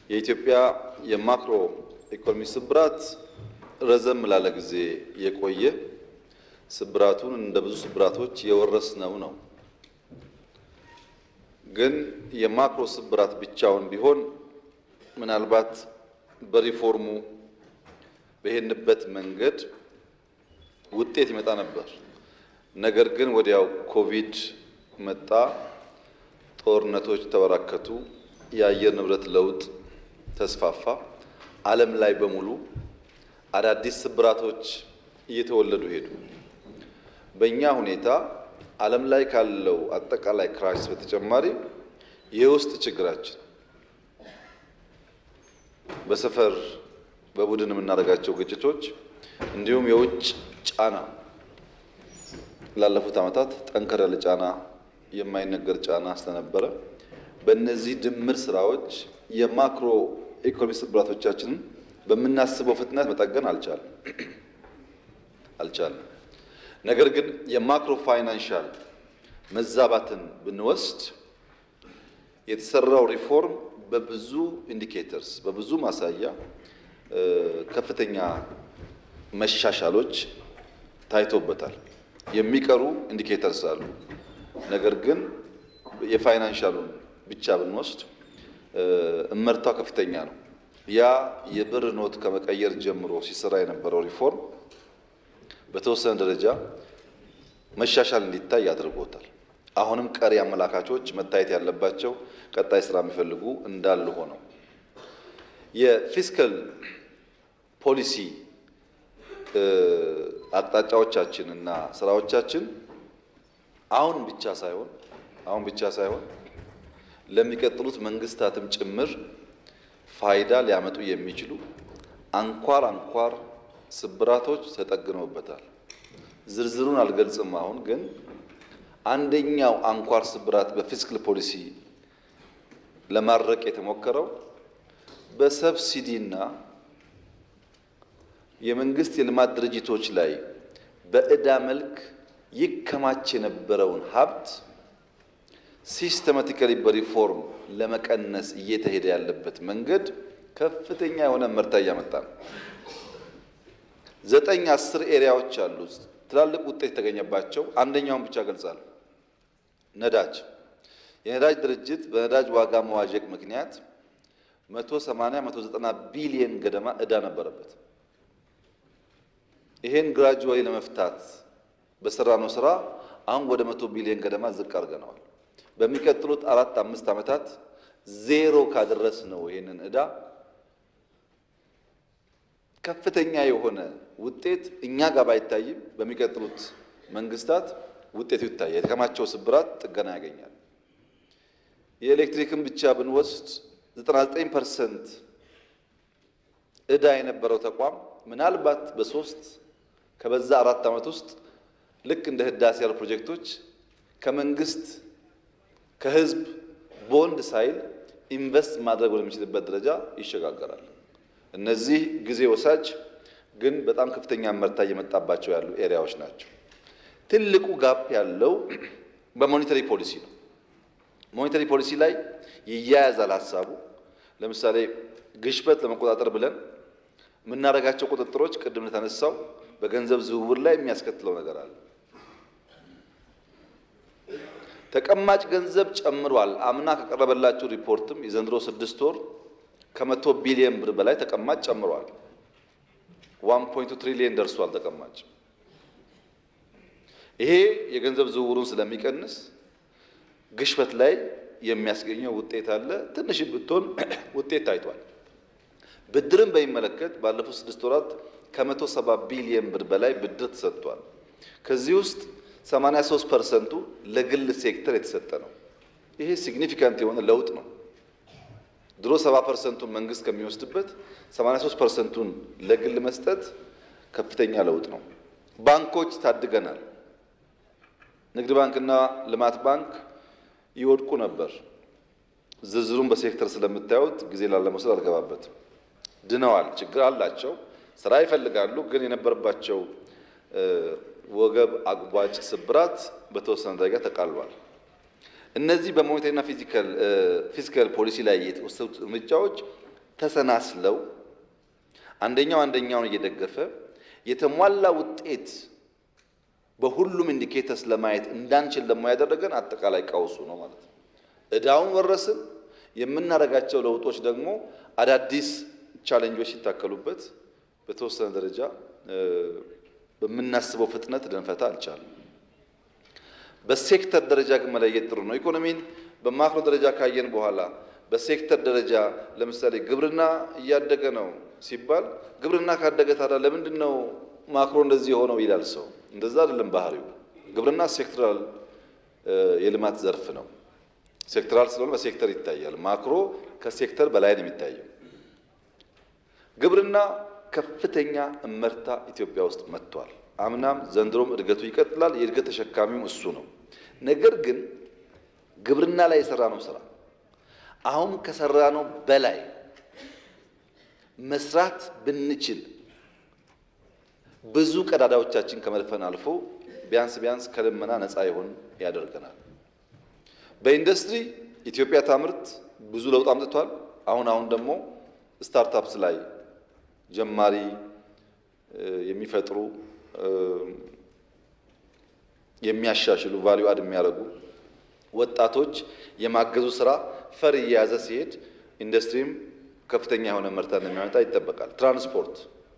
የኢትዮጵያ የማክሮ ኢኮኖሚ ስብራት ረዘም ላለ ጊዜ የቆየ ስብራቱን እንደ ብዙ ስብራቶች የወረስነው ነው። ግን የማክሮ ስብራት ብቻውን ቢሆን ምናልባት በሪፎርሙ በሄድንበት መንገድ ውጤት ይመጣ ነበር። ነገር ግን ወዲያው ኮቪድ መጣ፣ ጦርነቶች ተበራከቱ፣ የአየር ንብረት ለውጥ ተስፋፋ። ዓለም ላይ በሙሉ አዳዲስ ስብራቶች እየተወለዱ ሄዱ። በእኛ ሁኔታ ዓለም ላይ ካለው አጠቃላይ ክራይሲስ በተጨማሪ የውስጥ ችግራችን በሰፈር በቡድን የምናደርጋቸው ግጭቶች እንዲሁም የውጭ ጫና ላለፉት ዓመታት ጠንከር ያለ ጫና የማይነገር ጫና ስለነበረ በእነዚህ ድምር ስራዎች የማክሮ ኢኮኖሚ ስብራቶቻችንን በምናስበው ፍጥነት መጠገን አልቻለም አልቻለም። ነገር ግን የማክሮ ፋይናንሻል መዛባትን ብንወስድ የተሰራው ሪፎርም በብዙ ኢንዲኬተርስ በብዙ ማሳያ ከፍተኛ መሻሻሎች ታይቶበታል። የሚቀሩ ኢንዲኬተርስ አሉ። ነገር ግን የፋይናንሻሉን ብቻ ብንወስድ እመርታው ከፍተኛ ነው። ያ የብር ኖት ከመቀየር ጀምሮ ሲሰራ የነበረው ሪፎርም በተወሰነ ደረጃ መሻሻል እንዲታይ አድርጎታል። አሁንም ቀሪ አመላካቾች መታየት ያለባቸው ቀጣይ ስራ የሚፈልጉ እንዳሉ ሆነው የፊስካል ፖሊሲ አቅጣጫዎቻችን እና ስራዎቻችን አሁን ብቻ ሳይሆን አሁን ብቻ ሳይሆን ለሚቀጥሉት መንግስታትም ጭምር ፋይዳ ሊያመጡ የሚችሉ አንኳር አንኳር ስብራቶች ተጠግነውበታል። ዝርዝሩን አልገልጽም። አሁን ግን አንደኛው አንኳር ስብራት በፊስካል ፖሊሲ ለማድረቅ የተሞከረው በሰብሲዲና የመንግስት የልማት ድርጅቶች ላይ በዕዳ መልክ ይከማች የነበረውን ሀብት ሲስተማቲካሊ በሪፎርም ለመቀነስ እየተሄደ ያለበት መንገድ ከፍተኛ የሆነ ምርታ እያመጣ ነው። ዘጠኝ አስር ኤሪያዎች አሉ ትላልቅ ውጤት የተገኘባቸው። አንደኛውን ብቻ ገልጻለሁ። ነዳጅ የነዳጅ ድርጅት በነዳጅ ዋጋ መዋዠቅ ምክንያት 180 190 ቢሊየን ገደማ ዕዳ ነበረበት። ይሄን ግራጁዋሊ ለመፍታት በሰራነው ስራ አሁን ወደ መቶ ቢሊዮን ገደማ ዝቅ አድርገነዋል። በሚቀጥሉት አራት አምስት ዓመታት ዜሮ ካደረስ ነው ይሄንን ዕዳ ከፍተኛ የሆነ ውጤት እኛ ጋር ባይታይም በሚቀጥሉት መንግስታት ውጤቱ ይታያል። የተከማቸው ስብራት ጥገና ያገኛል። የኤሌክትሪክን ብቻ ብንወስድ 99 ፐርሰንት ዕዳ የነበረው ተቋም ምናልባት በሶስት ከበዛ አራት ዓመት ውስጥ ልክ እንደ ህዳሴ ያሉ ፕሮጀክቶች ከመንግስት ከህዝብ ቦንድ ሳይል ኢንቨስት ማድረግ ወደሚችልበት ደረጃ ይሸጋገራል። እነዚህ ጊዜ ወሳጅ ግን በጣም ከፍተኛ መርታ እየመጣባቸው ያሉ ኤሪያዎች ናቸው። ትልቁ ጋፕ ያለው በሞኔተሪ ፖሊሲ ነው። ሞኔተሪ ፖሊሲ ላይ ይያያዛል ሀሳቡ። ለምሳሌ ግሽበት ለመቆጣጠር ብለን የምናደርጋቸው ቁጥጥሮች ቅድም እንደተነሳው በገንዘብ ዝውውር ላይ የሚያስከትለው ነገር አለ። ተቀማጭ ገንዘብ ጨምሯል። አምና ከቀረበላችሁ ሪፖርትም የዘንድሮ ስድስት ወር ከመቶ ቢሊየን ብር በላይ ተቀማጭ ጨምሯል። ዋን ፖይንቱ ትሪሊየን ደርሷል ተቀማጭ። ይሄ የገንዘብ ዝውውሩን ስለሚቀንስ ግሽበት ላይ የሚያስገኘው ውጤት አለ። ትንሽ ብትሆን ውጤት ታይቷል። ብድርን በሚመለከት ባለፉት ስድስት ወራት ከመቶ ሰባ ቢሊየን ብር በላይ ብድር ተሰጥቷል። ከዚህ ውስጥ 83 ፐርሰንቱ ለግል ሴክተር የተሰጠ ነው። ይሄ ሲግኒፊካንት የሆነ ለውጥ ነው። ድሮ 70 ፐርሰንቱን መንግስት ከሚወስድበት 83 ፐርሰንቱን ለግል መስጠት ከፍተኛ ለውጥ ነው። ባንኮች ታድገናል። ንግድ ባንክና ልማት ባንክ ይወድቁ ነበር። ዝርዝሩን በሴክተር ስለምታዩት ጊዜ ላለመውሰድ አልገባበትም። ድነዋል። ችግር አላቸው፣ ስራ ይፈልጋሉ። ግን የነበረባቸው ወገብ አግቧጭ ስብራት በተወሰነ ደረጃ ተቃሏል። እነዚህ በሞኔታሪና ፊዚካል ፖሊሲ ላይ የተወሰዱት እርምጃዎች ተሰናስለው አንደኛው አንደኛውን እየደገፈ የተሟላ ውጤት በሁሉም ኢንዲኬተርስ ለማየት እንዳንችል ደግሞ ያደረገን አጠቃላይ ቀውሱ ነው ማለት ነው። እዳውን ወረስን። የምናደርጋቸው ለውጦች ደግሞ አዳዲስ ቻሌንጆች ሲታከሉበት በተወሰነ ደረጃ በምናስበው ፍጥነት ልንፈታ አልቻለም። በሴክተር ደረጃ ግን መለየት ጥሩ ነው። ኢኮኖሚን በማክሮ ደረጃ ካየን በኋላ በሴክተር ደረጃ ለምሳሌ ግብርና እያደገ ነው ሲባል ግብርና ካደገ ታዲያ ለምንድን ነው ማክሮ እንደዚህ የሆነው ይላል ሰው። እንደዛ አይደለም ባህሪው። ግብርና ሴክተራል የልማት ዘርፍ ነው። ሴክተራል ስለሆነ በሴክተር ይታያል። ማክሮ ከሴክተር በላይ ነው የሚታየው። ግብርና ከፍተኛ እመርታ ኢትዮጵያ ውስጥ መጥቷል። አምናም ዘንድሮም እድገቱ ይቀጥላል። የእድገት ተሸካሚው እሱ ነው። ነገር ግን ግብርና ላይ የሰራነው ስራ አሁን ከሰራነው በላይ መስራት ብንችል ብዙ ቀዳዳዎቻችን ከመድፈን አልፎ ቢያንስ ቢያንስ ከልመና ነፃ ይሆን ያደርገናል። በኢንዱስትሪ ኢትዮጵያ ታምርት ብዙ ለውጥ አምጥቷል። አሁን አሁን ደግሞ ስታርታፕስ ላይ ጀማሪ የሚፈጥሩ የሚያሻሽሉ ቫልዩ አድ የሚያደርጉ ወጣቶች የማገዙ ስራ ፈር እየያዘ ሲሄድ ኢንዱስትሪም ከፍተኛ የሆነ ምርታ እንደሚያመጣ ይጠበቃል። ትራንስፖርት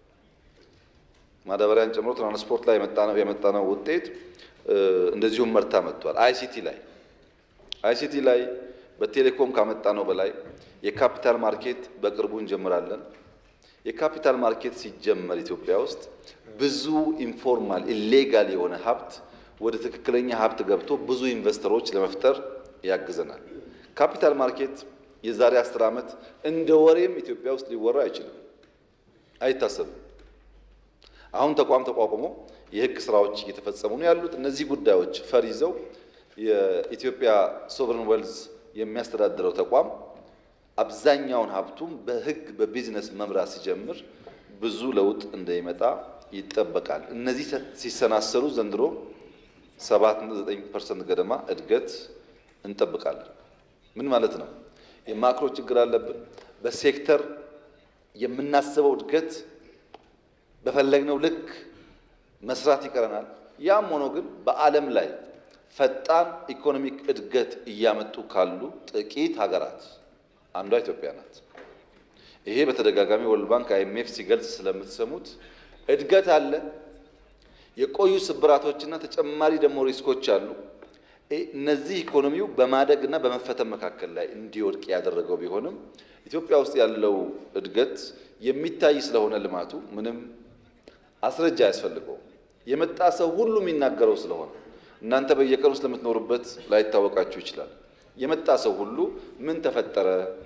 ማዳበሪያን ጨምሮ ትራንስፖርት ላይ የመጣነው ውጤት እንደዚሁም መርታ መጥቷል። አይሲቲ ላይ አይሲቲ ላይ በቴሌኮም ካመጣነው በላይ የካፒታል ማርኬት በቅርቡ እንጀምራለን። የካፒታል ማርኬት ሲጀመር ኢትዮጵያ ውስጥ ብዙ ኢንፎርማል ኢሌጋል የሆነ ሀብት ወደ ትክክለኛ ሀብት ገብቶ ብዙ ኢንቨስተሮች ለመፍጠር ያግዘናል። ካፒታል ማርኬት የዛሬ አስር ዓመት እንደ ወሬም ኢትዮጵያ ውስጥ ሊወራ አይችልም፣ አይታሰብም። አሁን ተቋም ተቋቁሞ የህግ ስራዎች እየተፈጸሙ ነው ያሉት። እነዚህ ጉዳዮች ፈር ይዘው የኢትዮጵያ ሶቨሬን ዌልዝ የሚያስተዳድረው ተቋም አብዛኛውን ሀብቱም በህግ በቢዝነስ መምራት ሲጀምር ብዙ ለውጥ እንደሚመጣ ይጠበቃል። እነዚህ ሲሰናሰሉ ዘንድሮ 7.9 ፐርሰንት ገደማ እድገት እንጠብቃለን። ምን ማለት ነው? የማክሮ ችግር አለብን። በሴክተር የምናስበው እድገት በፈለግነው ልክ መስራት ይቀረናል። ያም ሆኖ ግን በዓለም ላይ ፈጣን ኢኮኖሚክ እድገት እያመጡ ካሉ ጥቂት ሀገራት አንዷ ኢትዮጵያ ናት። ይሄ በተደጋጋሚ ወርልድ ባንክ አይኤምኤፍ ሲገልጽ ስለምትሰሙት እድገት አለ፣ የቆዩ ስብራቶችና ተጨማሪ ደግሞ ሪስኮች አሉ። እነዚህ ኢኮኖሚው በማደግና በመፈተን መካከል ላይ እንዲወድቅ ያደረገው ቢሆንም ኢትዮጵያ ውስጥ ያለው እድገት የሚታይ ስለሆነ ልማቱ ምንም አስረጃ አያስፈልገውም። የመጣ ሰው ሁሉ የሚናገረው ስለሆነ እናንተ በየቀኑ ስለምትኖሩበት ላይታወቃችሁ ይችላል። የመጣ ሰው ሁሉ ምን ተፈጠረ?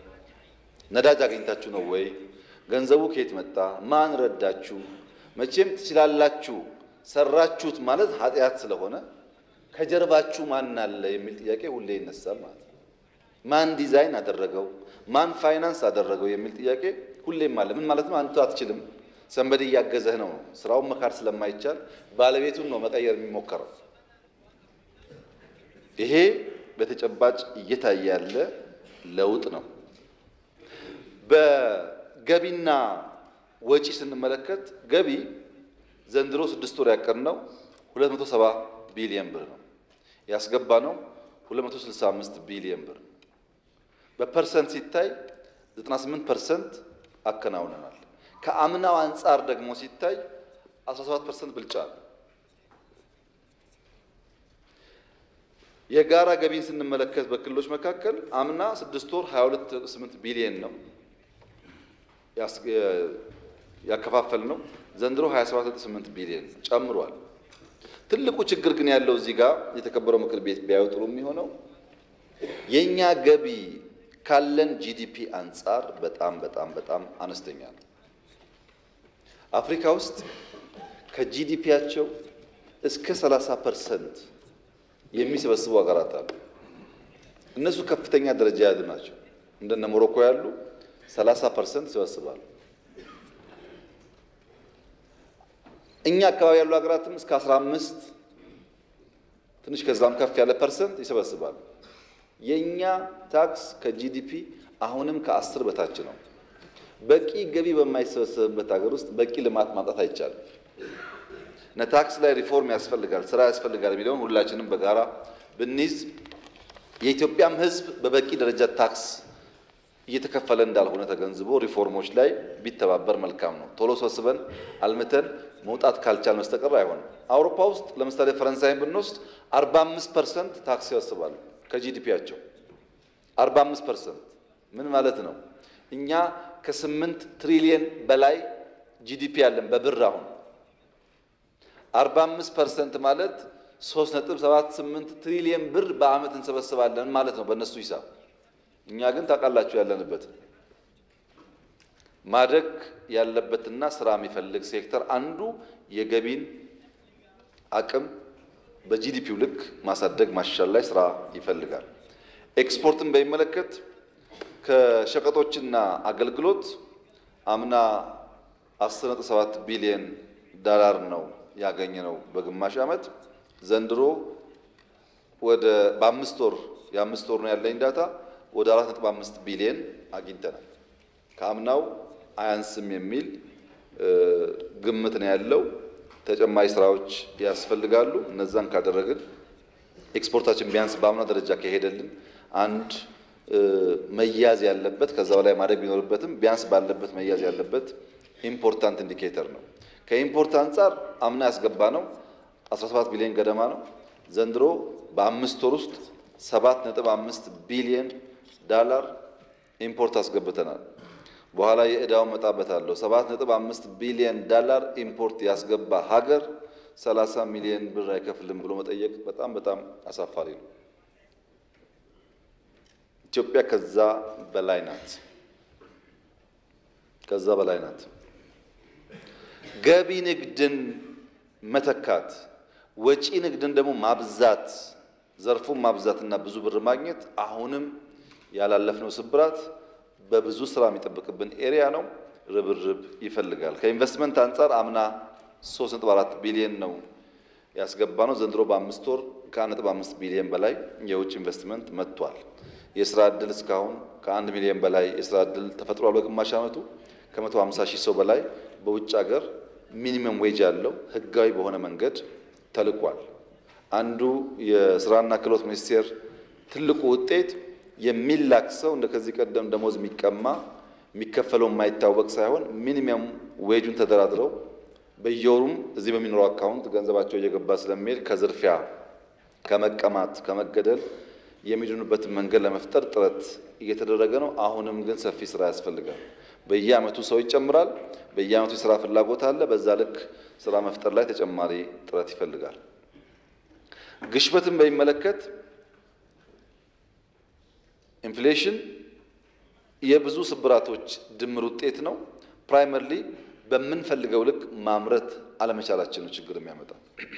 ነዳጅ አግኝታችሁ ነው ወይ? ገንዘቡ ከየት መጣ? ማን ረዳችሁ? መቼም ትችላላችሁ፣ ሰራችሁት ማለት ኃጢአት ስለሆነ ከጀርባችሁ ማን አለ የሚል ጥያቄ ሁሌ ይነሳል ማለት ነው። ማን ዲዛይን አደረገው? ማን ፋይናንስ አደረገው የሚል ጥያቄ ሁሌም አለ። ምን ማለት ነው? አንተ አትችልም፣ ሰንበድ እያገዘህ ነው። ስራውን መካድ ስለማይቻል ባለቤቱን ነው መቀየር የሚሞከረው። ይሄ በተጨባጭ እየታየ ያለ ለውጥ ነው። በገቢና ወጪ ስንመለከት ገቢ ዘንድሮ ስድስት ወር ያቀድነው 270 ቢሊየን ብር ነው። ያስገባ ነው 265 ቢሊየን ብር ነው። በፐርሰንት ሲታይ 98 ፐርሰንት አከናውነናል። ከአምናው አንጻር ደግሞ ሲታይ 17 ፐርሰንት ብልጫ ነው። የጋራ ገቢን ስንመለከት በክልሎች መካከል አምና ስድስት ወር 22.8 ቢሊየን ነው ያከፋፈል ነው። ዘንድሮ 27.8 ቢሊየን ጨምሯል። ትልቁ ችግር ግን ያለው እዚህ ጋር የተከበረው ምክር ቤት ቢያዩ ጥሩ የሚሆነው የእኛ ገቢ ካለን ጂዲፒ አንጻር በጣም በጣም በጣም አነስተኛ ነው። አፍሪካ ውስጥ ከጂዲፒያቸው እስከ 30 ፐርሰንት የሚሰበስቡ ሀገራት አሉ። እነሱ ከፍተኛ ደረጃ ያሉ ናቸው። እንደነ ሞሮኮ ያሉ 30 ፐርሰንት ይሰበስባሉ። እኛ አካባቢ ያሉ ሀገራትም እስከ 15 ትንሽ ከዛም ከፍ ያለ ፐርሰንት ይሰበስባሉ። የእኛ ታክስ ከጂዲፒ አሁንም ከአስር በታች ነው። በቂ ገቢ በማይሰበሰብበት ሀገር ውስጥ በቂ ልማት ማምጣት አይቻልም። እና ታክስ ላይ ሪፎርም ያስፈልጋል፣ ስራ ያስፈልጋል የሚለውን ሁላችንም በጋራ ብንይዝ የኢትዮጵያም ሕዝብ በበቂ ደረጃ ታክስ እየተከፈለ እንዳልሆነ ተገንዝቦ ሪፎርሞች ላይ ቢተባበር መልካም ነው። ቶሎ ሰብስበን አልምተን መውጣት ካልቻል መስተቀር አይሆንም። አውሮፓ ውስጥ ለምሳሌ ፈረንሳይን ብንወስድ 45 ፐርሰንት ታክስ ይሰበስባሉ ከጂዲፒያቸው 45 ፐርሰንት ምን ማለት ነው? እኛ ከስምንት ትሪሊየን በላይ ጂዲፒ ያለን በብር አሁን 45 ፐርሰንት ማለት 3.78 ትሪሊየን ብር በዓመት እንሰበስባለን ማለት ነው በእነሱ ሂሳብ። እኛ ግን ታውቃላችሁ ያለንበት ማደግ ያለበትና ስራ የሚፈልግ ሴክተር አንዱ የገቢን አቅም በጂዲፒው ልክ ማሳደግ ማሻሻል ላይ ስራ ይፈልጋል። ኤክስፖርትን በሚመለከት ከሸቀጦችና አገልግሎት አምና 10.7 ቢሊዮን ዶላር ነው ያገኘ ነው በግማሽ ዓመት። ዘንድሮ ወደ በአምስት ወር የአምስት ወር ነው ያለኝ ዳታ ወደ 4.5 ቢሊዮን አግኝተናል። ከአምናው አያንስም የሚል ግምት ነው ያለው። ተጨማሪ ስራዎች ያስፈልጋሉ። እነዛን ካደረግን ኤክስፖርታችን ቢያንስ በአምና ደረጃ ከሄደልን አንድ መያዝ ያለበት ከዛ በላይ ማደግ ቢኖርበትም ቢያንስ ባለበት መያዝ ያለበት ኢምፖርታንት ኢንዲኬተር ነው። ከኢምፖርት አንጻር አምና ያስገባ ነው 17 ቢሊዮን ገደማ ነው። ዘንድሮ በአምስት ወር ውስጥ 7.5 ቢሊዮን ዳላር ኢምፖርት አስገብተናል። በኋላ የዕዳውን መጣበታለሁ። 7.5 ቢሊዮን ዳላር ኢምፖርት ያስገባ ሀገር 30 ሚሊዮን ብር አይከፍልም ብሎ መጠየቅ በጣም በጣም አሳፋሪ ነው። ኢትዮጵያ ከዛ በላይ ናት። ከዛ በላይ ናት። ገቢ ንግድን መተካት፣ ወጪ ንግድን ደግሞ ማብዛት፣ ዘርፉን ማብዛትና ብዙ ብር ማግኘት አሁንም ያላለፍነው ስብራት በብዙ ስራ የሚጠብቅብን ኤሪያ ነው። ርብርብ ይፈልጋል። ከኢንቨስትመንት አንጻር አምና 3.4 ቢሊዮን ነው ያስገባ ነው። ዘንድሮ በአምስት ወር ከ1.5 ቢሊዮን በላይ የውጭ ኢንቨስትመንት መጥቷል። የስራ ዕድል እስካሁን ከአንድ ሚሊዮን በላይ የስራ ዕድል ተፈጥሯል። በግማሽ ዓመቱ ከ150 ሺህ ሰው በላይ በውጭ ሀገር ሚኒመም ዌጅ ያለው ህጋዊ በሆነ መንገድ ተልቋል። አንዱ የስራና ክህሎት ሚኒስቴር ትልቁ ውጤት የሚላክ ሰው እንደ ከዚህ ቀደም ደሞዝ የሚቀማ የሚከፈለው የማይታወቅ ሳይሆን ሚኒመም ዌጁን ተደራድረው በየወሩም እዚህ በሚኖረው አካውንት ገንዘባቸው እየገባ ስለሚሄድ ከዝርፊያ፣ ከመቀማት፣ ከመገደል የሚድኑበትን መንገድ ለመፍጠር ጥረት እየተደረገ ነው። አሁንም ግን ሰፊ ስራ ያስፈልጋል። በየአመቱ ሰው ይጨምራል። በየአመቱ የስራ ፍላጎት አለ። በዛ ልክ ስራ መፍጠር ላይ ተጨማሪ ጥረት ይፈልጋል። ግሽበትን በሚመለከት ኢንፍሌሽን የብዙ ስብራቶች ድምር ውጤት ነው። ፕራይመርሊ በምንፈልገው ልክ ማምረት አለመቻላችን ነው ችግር የሚያመጣ።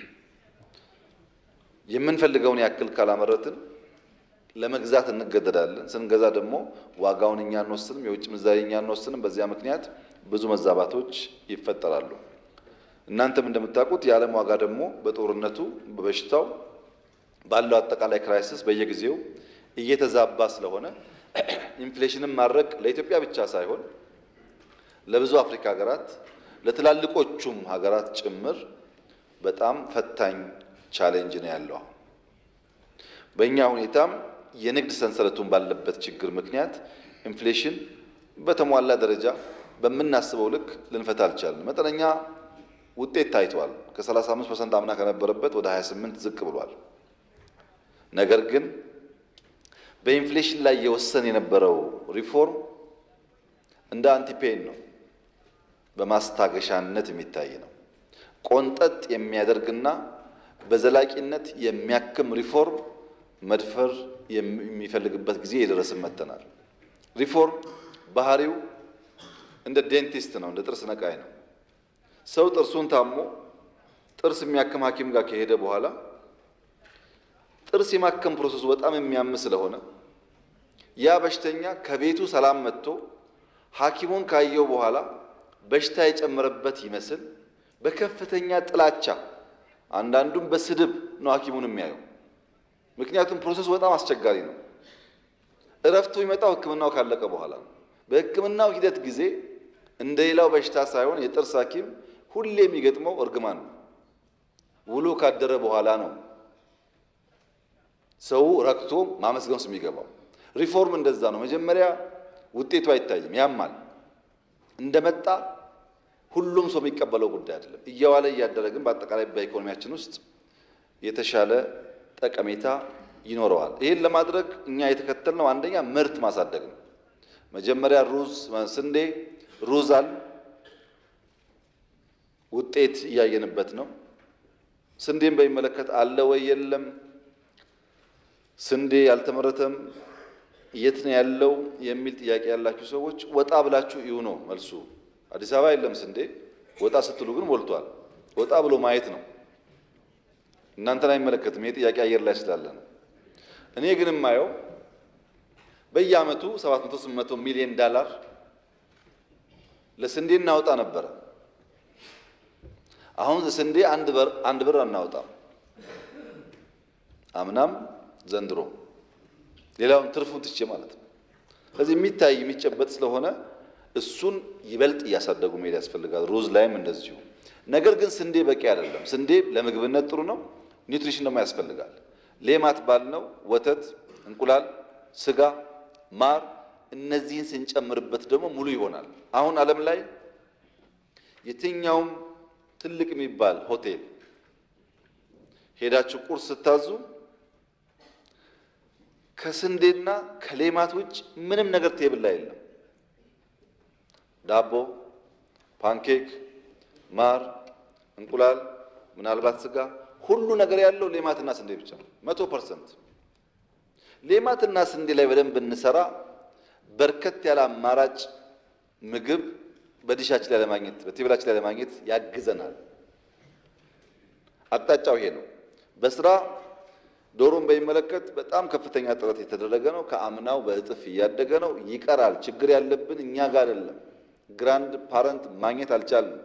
የምንፈልገውን ያክል ካላመረትን ለመግዛት እንገደዳለን። ስንገዛ ደግሞ ዋጋውን እኛ አንወስንም፣ የውጭ ምንዛሪ እኛ አንወስንም። በዚያ ምክንያት ብዙ መዛባቶች ይፈጠራሉ። እናንተም እንደምታውቁት የዓለም ዋጋ ደግሞ በጦርነቱ በበሽታው ባለው አጠቃላይ ክራይሲስ በየጊዜው እየተዛባ ስለሆነ ኢንፍሌሽንን ማድረግ ለኢትዮጵያ ብቻ ሳይሆን ለብዙ አፍሪካ ሀገራት ለትላልቆቹም ሀገራት ጭምር በጣም ፈታኝ ቻሌንጅ ነው ያለው። በእኛ ሁኔታም የንግድ ሰንሰለቱን ባለበት ችግር ምክንያት ኢንፍሌሽን በተሟላ ደረጃ በምናስበው ልክ ልንፈታ አልቻልን። መጠነኛ ውጤት ታይቷል። ከ35 ፐርሰንት አምና ከነበረበት ወደ 28 ዝቅ ብሏል። ነገር ግን በኢንፍሌሽን ላይ የወሰን የነበረው ሪፎርም እንደ አንቲፔን ነው፣ በማስታገሻነት የሚታይ ነው። ቆንጠጥ የሚያደርግና በዘላቂነት የሚያክም ሪፎርም መድፈር የሚፈልግበት ጊዜ የደረስን መጥተናል። ሪፎርም ባህሪው እንደ ዴንቲስት ነው፣ እንደ ጥርስ ነቃይ ነው። ሰው ጥርሱን ታሞ ጥርስ የሚያክም ሐኪም ጋር ከሄደ በኋላ ጥርስ የማከም ፕሮሰሱ በጣም የሚያም ስለሆነ ያ በሽተኛ ከቤቱ ሰላም መጥቶ ሐኪሙን ካየው በኋላ በሽታ የጨመረበት ይመስል በከፍተኛ ጥላቻ አንዳንዱም በስድብ ነው ሐኪሙን የሚያየው። ምክንያቱም ፕሮሰሱ በጣም አስቸጋሪ ነው። እረፍቱ የሚመጣው ሕክምናው ካለቀ በኋላ ነው። በሕክምናው ሂደት ጊዜ እንደ ሌላው በሽታ ሳይሆን የጥርስ ሐኪም ሁሌ የሚገጥመው እርግማን ነው። ውሎ ካደረ በኋላ ነው ሰው ረክቶ ማመስገን ውስጥ የሚገባው። ሪፎርም እንደዛ ነው። መጀመሪያ ውጤቱ አይታይም፣ ያማል። እንደመጣ ሁሉም ሰው የሚቀበለው ጉዳይ አይደለም። እየዋለ እያደረ ግን በአጠቃላይ በኢኮኖሚያችን ውስጥ የተሻለ ጠቀሜታ ይኖረዋል። ይህን ለማድረግ እኛ የተከተልነው አንደኛ ምርት ማሳደግ ነው። መጀመሪያ ሩዝ፣ ስንዴ፣ ሩዛል ውጤት እያየንበት ነው። ስንዴን በሚመለከት አለ ወይ የለም፣ ስንዴ ያልተመረተም የት ነው ያለው የሚል ጥያቄ ያላችሁ ሰዎች ወጣ ብላችሁ ይሁ ነው መልሱ። አዲስ አበባ የለም ስንዴ፣ ወጣ ስትሉ ግን ሞልቷል። ወጣ ብሎ ማየት ነው። እናንተን አይመለከትም። ይህ ጥያቄ አየር ላይ ስላለ ነው። እኔ ግን የማየው በየዓመቱ 700 800 ሚሊዮን ዳላር ለስንዴ እናወጣ ነበረ። አሁን ስንዴ አንድ ብር አንድ ብር አናወጣም። አምናም ዘንድሮ ሌላውን ትርፉን ትቼ ማለት ነው። ስለዚህ የሚታይ የሚጨበጥ ስለሆነ እሱን ይበልጥ እያሳደጉ መሄድ ያስፈልጋል። ሩዝ ላይም እንደዚሁ። ነገር ግን ስንዴ በቂ አይደለም። ስንዴ ለምግብነት ጥሩ ነው፣ ኒውትሪሽን ደግሞ ያስፈልጋል። ሌማት ባልነው ወተት፣ እንቁላል፣ ስጋ፣ ማር እነዚህን ስንጨምርበት ደግሞ ሙሉ ይሆናል። አሁን ዓለም ላይ የትኛውም ትልቅ የሚባል ሆቴል ሄዳችሁ ቁርስ ስታዙ ከስንዴና ከሌማት ውጭ ምንም ነገር ቴብል ላይ የለም። ዳቦ፣ ፓንኬክ፣ ማር፣ እንቁላል፣ ምናልባት ስጋ፣ ሁሉ ነገር ያለው ሌማትና ስንዴ ብቻ ነው። መቶ ፐርሰንት ሌማትና ስንዴ ላይ በደንብ ብንሰራ በርከት ያለ አማራጭ ምግብ በዲሻችን ላይ ለማግኘት በቴብላችን ላይ ለማግኘት ያግዘናል። አቅጣጫው ይሄ ነው። በስራ ዶሮን በሚመለከት በጣም ከፍተኛ ጥረት የተደረገ ነው። ከአምናው በእጥፍ እያደገ ነው። ይቀራል። ችግር ያለብን እኛ ጋር አይደለም። ግራንድ ፓረንት ማግኘት አልቻልንም።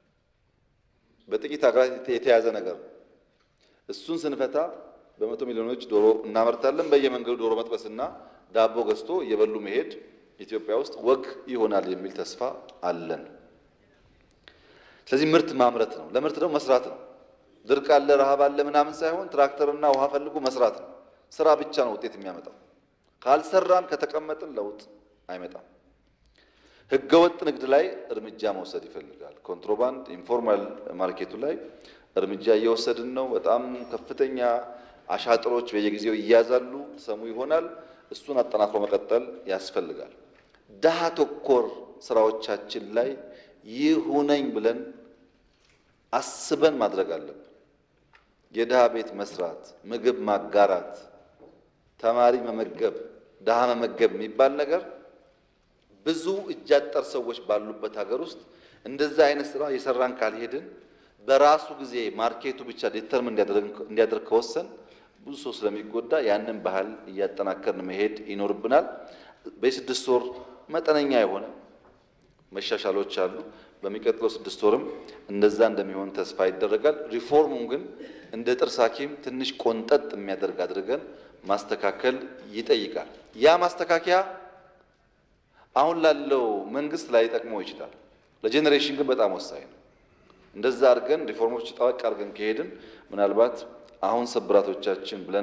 በጥቂት ሀገራት የተያዘ ነገር ነው። እሱን ስንፈታ በመቶ ሚሊዮኖች ዶሮ እናመርታለን። በየመንገዱ ዶሮ መጥበስና ዳቦ ገዝቶ እየበሉ መሄድ ኢትዮጵያ ውስጥ ወግ ይሆናል የሚል ተስፋ አለን። ስለዚህ ምርት ማምረት ነው። ለምርት ደግሞ መስራት ነው። ድርቅ አለ፣ ረሃብ አለ ምናምን ሳይሆን ትራክተርና ውሃ ፈልጎ መስራት ነው። ስራ ብቻ ነው ውጤት የሚያመጣው። ካልሰራን ከተቀመጥን ለውጥ አይመጣም። ህገወጥ ንግድ ላይ እርምጃ መውሰድ ይፈልጋል። ኮንትሮባንድ፣ ኢንፎርማል ማርኬቱ ላይ እርምጃ እየወሰድን ነው። በጣም ከፍተኛ አሻጥሮች በየጊዜው ይያዛሉ፣ ሰሙ ይሆናል። እሱን አጠናክሮ መቀጠል ያስፈልጋል። ድሃ ተኮር ስራዎቻችን ላይ ይሁነኝ ብለን አስበን ማድረግ አለብን። የድሃ ቤት መስራት፣ ምግብ ማጋራት፣ ተማሪ መመገብ፣ ድሃ መመገብ የሚባል ነገር ብዙ እጃጠር ሰዎች ባሉበት ሀገር ውስጥ እንደዛ አይነት ስራ የሰራን ካልሄድን በራሱ ጊዜ ማርኬቱ ብቻ ዲተርም እንዲያደርግ ከወሰን ብዙ ሰው ስለሚጎዳ ያንን ባህል እያጠናከርን መሄድ ይኖርብናል። በስድስት ወር መጠነኛ የሆነ መሻሻሎች አሉ። በሚቀጥለው ስድስት ወርም እንደዛ እንደሚሆን ተስፋ ይደረጋል። ሪፎርሙን ግን እንደ ጥርስ ሐኪም ትንሽ ቆንጠጥ የሚያደርግ አድርገን ማስተካከል ይጠይቃል። ያ ማስተካከያ አሁን ላለው መንግስት ላይ ጠቅሞ ይችላል። ለጄኔሬሽን ግን በጣም ወሳኝ ነው። እንደዛ አድርገን ሪፎርሞች ጠበቅ አድርገን ከሄድን ምናልባት አሁን ስብራቶቻችን ብለን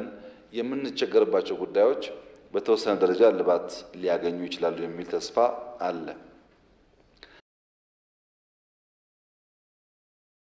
የምንቸገርባቸው ጉዳዮች በተወሰነ ደረጃ እልባት ሊያገኙ ይችላሉ የሚል ተስፋ አለ።